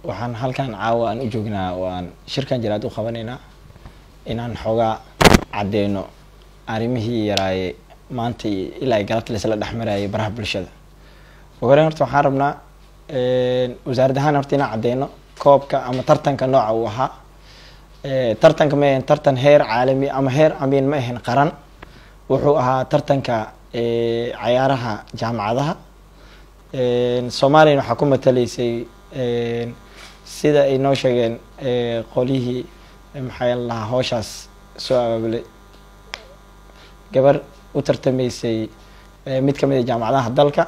waxaan halkan caawa aan u joognaa oo aan shirkan jiraad u qabanaynaa inaan xoogaa caddeyno arrimihii yaraaye maanta ilaa galabta laisla dhexmarayay baraha bulshada ugu horeyn horta waxaan rabnaa wasaarad ahaan horta inaan caddeyno koobka ama tartanka nooca uu ahaa tartanka ma ahayn tartan heer caalami ama heer amiin ma ahayn qaran wuxuu ahaa tartanka cayaaraha jaamacadaha soomaaliyana waxaa ku mataleysay sida ay noo sheegeen qolihii maxaa lahaa hooshaas soo abaabulay gabar u tartameysay mid kamid a jaamacadaha dalka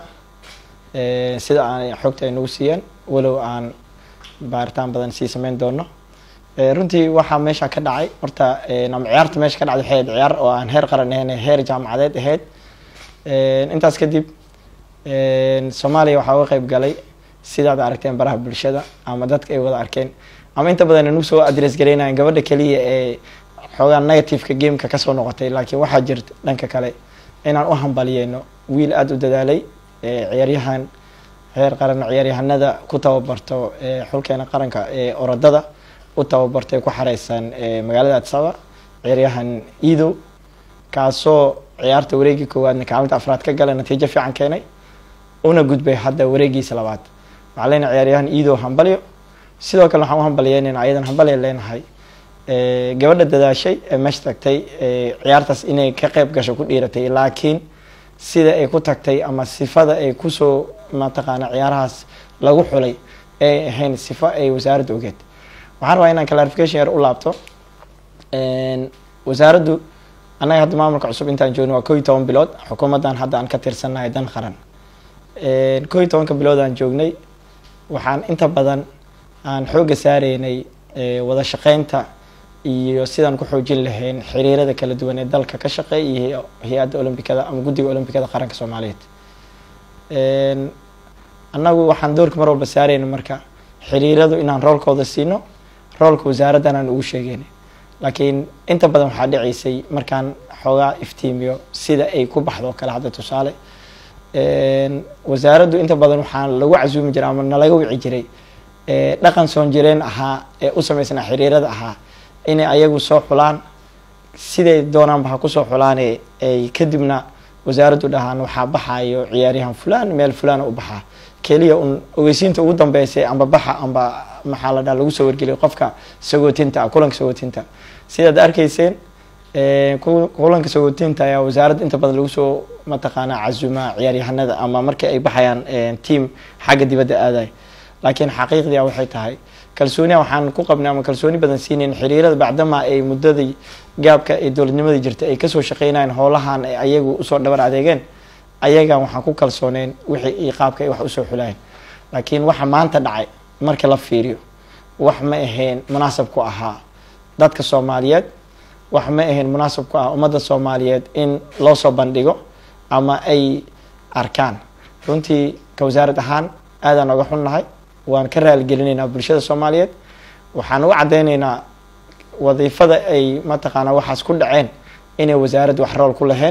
sida aan xogta ay nagu siiyeen walow aan baaritaan badan sii sameyn doono runtii waxaa meesha ka dhacay horta ama ciyaarta meesha ka dhacday waxay ahayd ciyaar oo aan heer qaran ahayn heer jaamacadeed ahayd intaas kadib soomaaliya waxaa uga qeyb galay sidaad aragteen baraha bulshada ama dadka ay wada arkeen ama inta badan nagu soo adress gareynayan gabadha keliya ee xoogaa negativeka gameka kasoo noqotay laakiin waxaa jirta dhanka kale inaan u hambaliyeyno wiil aada u dadaalay ciyaaryahan heer qaran ciyaaryahanada ku tababarto xulkeena qaranka ee orodada u tababartay ku xareysan magaalada adsaba ciyaaryahan iidow kaasoo ciyaarta wareegii koowaadna kaalinta afraad ka gala natiijo fiican keenay una gudbay hadda wareegiisa labaad waxaa leenahay ciyaaryahan iidow hambalyo sidoo kale waxaan u hambalyeynayna ayadan hambalya leenahay gabadha dadaashay ee meesha tagtay ciyaartaas inay ka qeyb gasho ku dhiiratay laakiin sida ay ku tagtay ama sifada ay kusoo mataqaana ciyaarahaas lagu xulay ay ahayn sifo ay wasaaradda ogeed waxaan rabaa inaan clarification yar u laabto wasaaraddu annaga hadda maamulka cusub intaan joogno waa ko iyo toban bilood xukuumaddan hadda aan ka tirsannahay dan qaran ko iyo tobanka bilood aan joognay waxaan inta badan aan xoogga saareynay wada shaqeynta iyo sidaan ku xoojin lahayn xiriirada kala duwan ee dalka ka shaqeey iyo hay-adda olombikada ama guddiga olombikada qaranka soomaaliyeed annagu waxaan doorka mar walba saareyna marka xiriiradu inaan roolkooda siino roolka wasaaraddan aan ugu sheegeyna laakiin inta badan waxaa dhiceysay markaan xoogaa iftiimiyo sida ay ku baxdo kale hadda tusaale wasaaraddu inta badan waxaa lagu casuumi jiray ama nalaga wici jiray dhaqan soon jireen ahaa ee u sameysnaa xiriirada ahaa inay ayagu soo xulaan siday doonaanba ha kusoo xulaane ay kadibna wasaaraddu dhahaan waxaa baxayo ciyaaryahan fulan meel fulana u baxaa keliya un ogeysiinta ugu dambeysay amba baxa amba maxaa la dhaha lagu soo wargeliyo qofka sagootinta ah kulanka sagootinta sidaad arkayseen kulanka sagootinta ayaa wasaaradda inta badan lagu soo mataqaanaa casumaa ciyaaryahanada ama markii ay baxayaan team xagga dibadda aaday laakiin xaqiiqdia waxay tahay kalsooniya waxaan ku qabnay ama kalsooni badan siinayn xiriirada bacdama ay muddadii gaabka ee dowladnimadii jirtay ay kasoo shaqeynayeen howlahan ay ayagu usoo dhabar adeegeen ayagan waxaan ku kalsooneyn wixii iyo qaabka ay wax usoo xulayeen laakiin waxa maanta dhacay marka la fiiriyo wax ma ahayn munaasab ku ahaa dadka soomaaliyeed wax ma ahayn munaasab ku ah ummadda soomaaliyeed in loo soo bandhigo ama ay arkaan runtii ka wasaarad ahaan aadaan oga xunnahay waan ka raaligelinaynaa bulshada soomaaliyeed waxaan uga caddeyneynaa wadiifada ay mataqaanaa waxaas ku dhaceen inay wasaaradda wax rool ku lahayn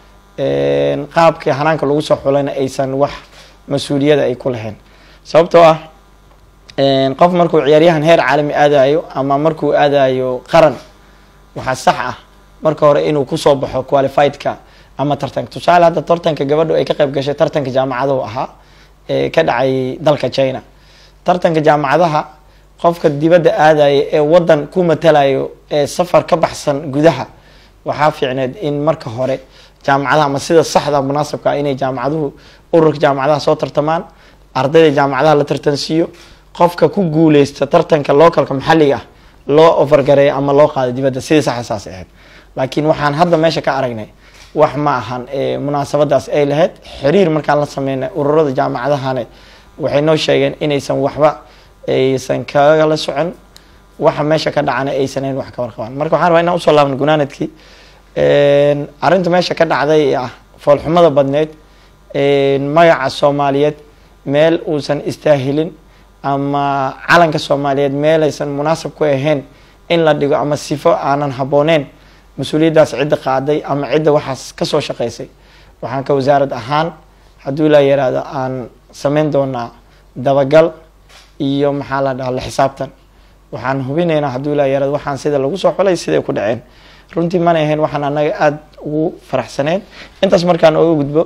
qaabkii hanaanka lagu soo xulayna aysan wax mas-uuliyada ay ku lahayn sababtoo ah qof markuu ciyaaryahan heer caalami aadayo ama markuu aadayo qaran waxaa sax ah marka hore inuu kusoo baxo qualifiedka ama tartanka tusaale hadda tartanka gabadhu ay ka qeyb gashay tartanka jaamacadahu ahaa ee ka dhacay dalka china tartanka jaamacadaha qofka dibadda aadaya ee wadan ku matalayo ee safar ka baxsan gudaha waxaa fiicneed in marka hore jaamacadaha ama sida saxda munaasabka ah inay jaamacaduhu ururka jaamacadaha soo tartamaan ardayda jaamacadaha la tartansiiyo qofka ku guuleysta tartanka localka maxalliga ah loo ofargareeyo ama loo qaado dibadda sidii saxda saas ahayd laakiin waxaan hadda meesha ka aragnay wax ma ahan munaasabadaas ay lahayd xiriir markaan la sameynay ururada jaamacadahane waxay noo sheegeen inaysan waxba aysan kagala socon waxa meesha ka dhacana aysan ahayn wax ka warqabaan marka waxaan rabaa inaan usoo laabno gunaanadkii arrinta meesha ka dhacday ee ah foolxumada badneyd magaca soomaaliyeed meel uusan istaahilin ama calanka soomaaliyeed meelaysan munaasab ku ahayn in la dhigo ama sifo aanan habbooneyn mas-uuliyaddaas cidda qaaday ama cidda waxaas kasoo shaqeysay waxaan ka wasaarad ahaan hadduu ilaa yaraado aan sameyn doonaa dabagal iyo maxaa la dhaha la xisaabtan waxaan hubinaynaa hadduu ilaa yarad waxaan sida lagu soo xulay siday ku dhaceen runtii mana ahayn waxaan anaga aada ugu faraxsaneyn intaas markaan oga gudbo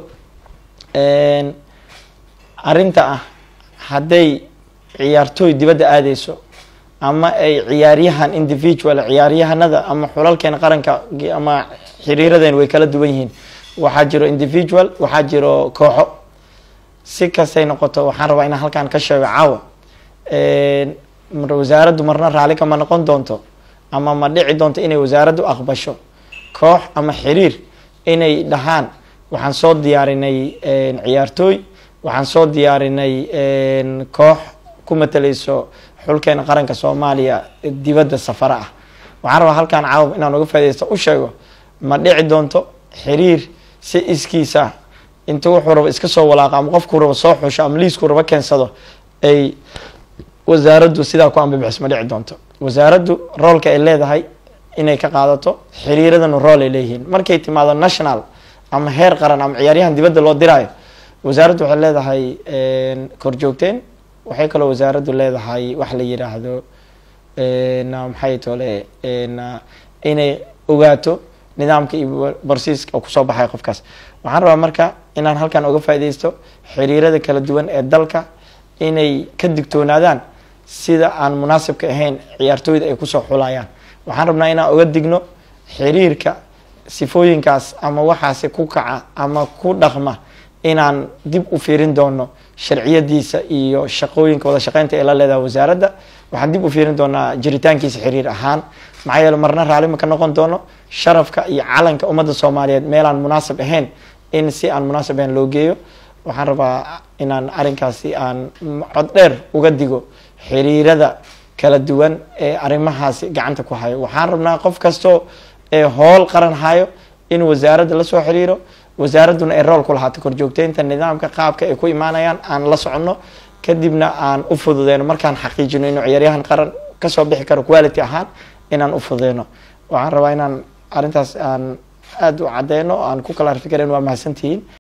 arrinta ah hadday ciyaartooy dibadda aadeyso ama ay ciyaaryahan individual ciyaaryahanada ama xulalkeena qaranka ama xiriiradeen way kala duwan yihiin waxaa jiro individual waxaa jiro kooxo si kastay noqoto waxaan rabaa inaan halkaan ka sheego caawa wasaaraddu marna raali kama noqon doonto ama ma dhici doonto inay wasaaraddu aqbasho koox ama xiriir inay dhahaan waxaan soo diyaarinay ciyaartooy waxaan soo diyaarinay koox ku matalayso xulkeena qaranka soomaaliya dibadda safara ah waxaan rabaa halkaan caawa inaan uga faadeysto u sheego ma dhici doonto xiriir si iskiisa inta wuxuu rabo iska soo walaaqa ama qofkuu rabo soo xusho ama liiskuu rabo keensado ay wasaaraddu sidaa ku ambibixiso ma dhici doonto wasaaraddu roolka ay leedahay inay ka qaadato xiriiradanu rool ay leeyihiin markay timaado national ama heer qaran ama ciyaaryahan dibadda loo diraayo wasaaraddu waxay leedahay korjoogteen waxay kaloo wasaaraddu leedahay wax la yiraahdo maxay tole inay ogaato nidaamka iyo barsiiska oo kusoo baxay qofkaas waxaan rabaa marka inaan halkan oga faaideysto xiriirada kala duwan ee dalka inay ka digtoonaadaan sida aan munaasibka ahayn ciyaartooyda ay kusoo xulayaan waxaan rabnaa inaan oga digno xiriirka sifooyinkaas ama waxaasi ku kaca ama ku dhaqma inaan dib u fiirin doono sharciyadiisa iyo shaqooyinka wada shaqeynta ee la leedaha wasaaradda waxaan dib u fiirin doonaa jiritaankiisa xiriir ahaan maxaa yeele marna raalima ka noqon doono sharafka iyo calanka ummadda soomaaliyeed meelaan munaasib ahayn in si aan munaasib ahayn loo geeyo waxaan rabaa inaan arrinkaasi aan cod dheer uga digo xiriirada kala duwan ee arrimahaasi gacanta ku hayo waxaan rabnaa qof kastoo ee hool qaran hayo in wasaaradda lasoo xiriiro wasaaradduna ay rool ku lahaato korjoogteynta nidaamka qaabka ay ku imaanayaan aan la soconno kadibna aan u fududeyno markaan xaqiijino inuu ciyaaryahan qaran kasoo bixi karo quality ahaan inaan u fududeyno waxaan rabaa inaan arrintaas aan aada u cadeyno aan ku kala arfikaren waa mahadsantihiin